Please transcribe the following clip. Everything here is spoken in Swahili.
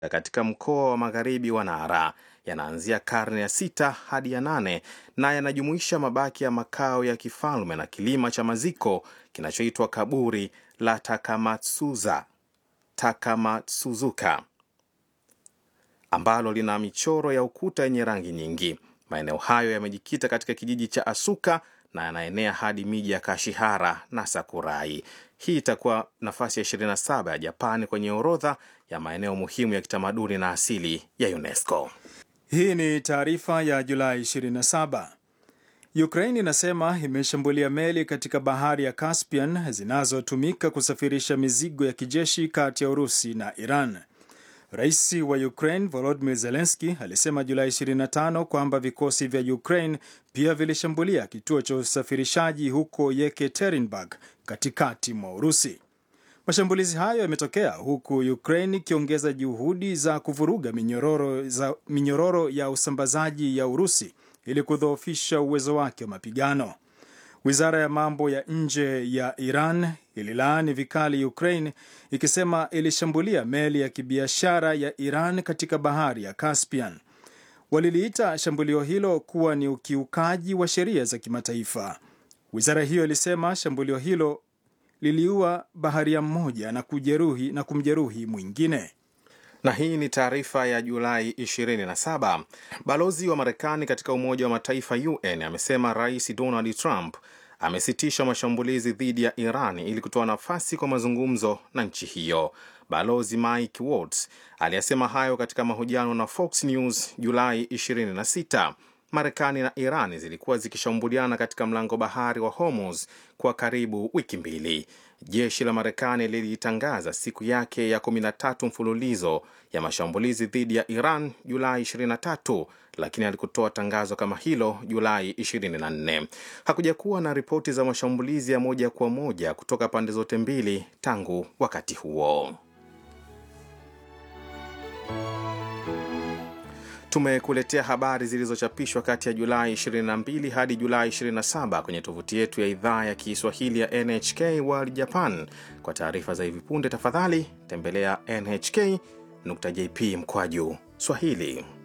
katika mkoa wa magharibi wa Nara yanaanzia karne ya sita hadi ya nane na yanajumuisha mabaki ya makao ya kifalme na kilima cha maziko kinachoitwa kaburi la Takamatsuza Takamatsuzuka ambalo lina michoro ya ukuta yenye rangi nyingi. Maeneo hayo yamejikita katika kijiji cha Asuka na yanaenea hadi miji ya Kashihara na Sakurai. Hii itakuwa nafasi ya 27 ya Japani kwenye orodha ya maeneo muhimu ya kitamaduni na asili ya UNESCO. Hii ni taarifa ya Julai 27. Ukraine inasema imeshambulia meli katika bahari ya Caspian zinazotumika kusafirisha mizigo ya kijeshi kati ya Urusi na Iran. Rais wa Ukraine Volodymyr Zelensky alisema Julai 25 kwamba vikosi vya Ukraine pia vilishambulia kituo cha usafirishaji huko Yekaterinburg katikati mwa Urusi. Mashambulizi hayo yametokea huku Ukraine ikiongeza juhudi za kuvuruga minyororo, za, minyororo ya usambazaji ya Urusi ili kudhoofisha uwezo wake wa mapigano. Wizara ya mambo ya nje ya Iran ililaani vikali Ukraine ikisema ilishambulia meli ya kibiashara ya Iran katika bahari ya Caspian. Waliliita shambulio hilo kuwa ni ukiukaji wa sheria za kimataifa. Wizara hiyo ilisema shambulio hilo liliua baharia mmoja na kujeruhi na kumjeruhi mwingine. Na hii ni taarifa ya Julai 27. Balozi wa Marekani katika Umoja wa Mataifa UN amesema Rais Donald Trump amesitisha mashambulizi dhidi ya Iran ili kutoa nafasi kwa mazungumzo na nchi hiyo. Balozi Mike Waltz aliyasema hayo katika mahojiano na Fox News Julai 26. Marekani na Iran zilikuwa zikishambuliana katika mlango bahari wa Hormuz kwa karibu wiki mbili. Jeshi la Marekani lilitangaza siku yake ya 13 mfululizo ya mashambulizi dhidi ya Iran Julai 23, lakini alikutoa tangazo kama hilo Julai 24. Hakuja kuwa na ripoti za mashambulizi ya moja kwa moja kutoka pande zote mbili tangu wakati huo. Tumekuletea habari zilizochapishwa kati ya Julai 22 hadi Julai 27 kwenye tovuti yetu ya idhaa ya Kiswahili ya NHK World Japan. Kwa taarifa za hivi punde, tafadhali tembelea nhk.jp mkwaju Swahili.